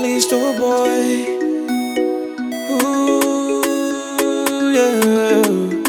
little boy. Ooh, yeah.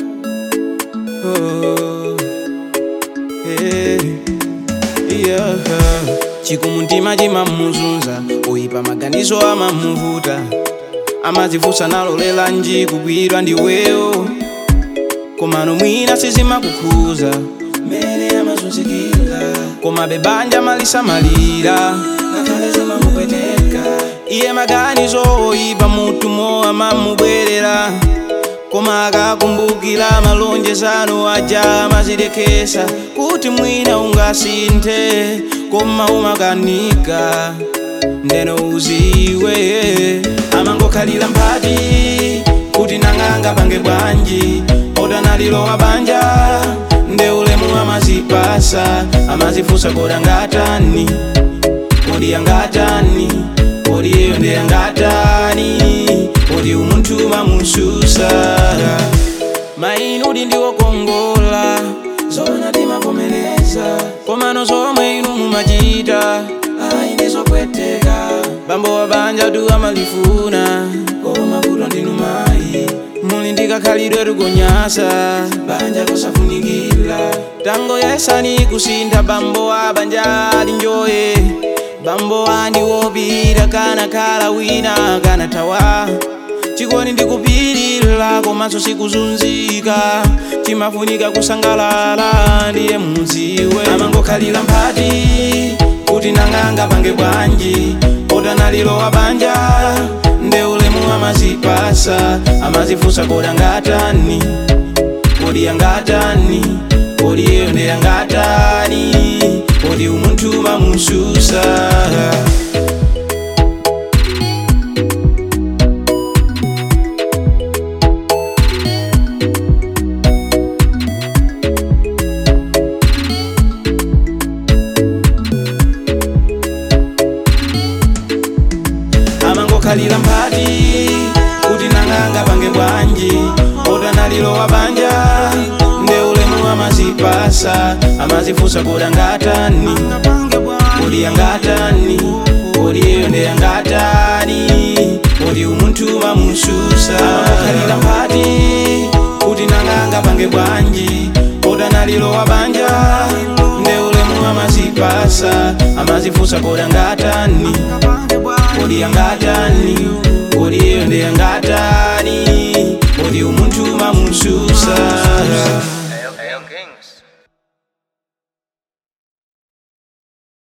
Oh, yeah. Yeah. chikumuntima chimamuzunza oyipa maganizo amamuvuta amadzifunsa nalolela nji kugwidwa ndiweyo komano mwina sizimakukhuza mene amazunzikira koma bebanja malisamalira ngakhale zimamupweteka iye maganizo oyipa mutumo amamubwerera koma akakumbukira malonjezano aja amazilekesa kuti mwina ungasinthe koma umakanika ndeno uziwe amangokhalira mphati kuti nang'anga pange bwanji otanalilowa banja nde ulemu amazipasa amazifunsa koda ngatani kodi yangatani kodi iyo nde yangatani kodi umunthu mamususa mainu udi ndiwokongola zona timavomereza komano zomwe inu mumachita ayi ndizopweteka bambo wa banja tu amalifuna koma kuto ndinu mayi muli ndikakhalidwe tukonyasa banja kosafunikira tango yesani kusintha bambo wa banja alinjoye bambo wandi wopita kana khala wina kana tawa chikoni ndikupirira komanso sikuzunzika chimafunika kusangalala ndiye muziwe amangokhalira mphati kuti nang'anga pange bwanji otanalilowa banja nde ulemu amazipasa amazifunsa koda ngatani kodi yangatani kodi iyo nde yangatani kodi umunthu mamususa amangokhalira mphati kuti nang'anga pange bwanji otanalilowa banja nde ulemu amazipasa amazifunsa koda ngatani kodi yangatani kodi iyo nde yangatani kodi umunthu mamususa amangokhalira mphati kuti nang'anga pange bwanji otanalilowa banja nde ulemu amazipasa amazifunsa koda ngatani kodi yangatani kodi iyo nde yangatani kodi umunthu mamususa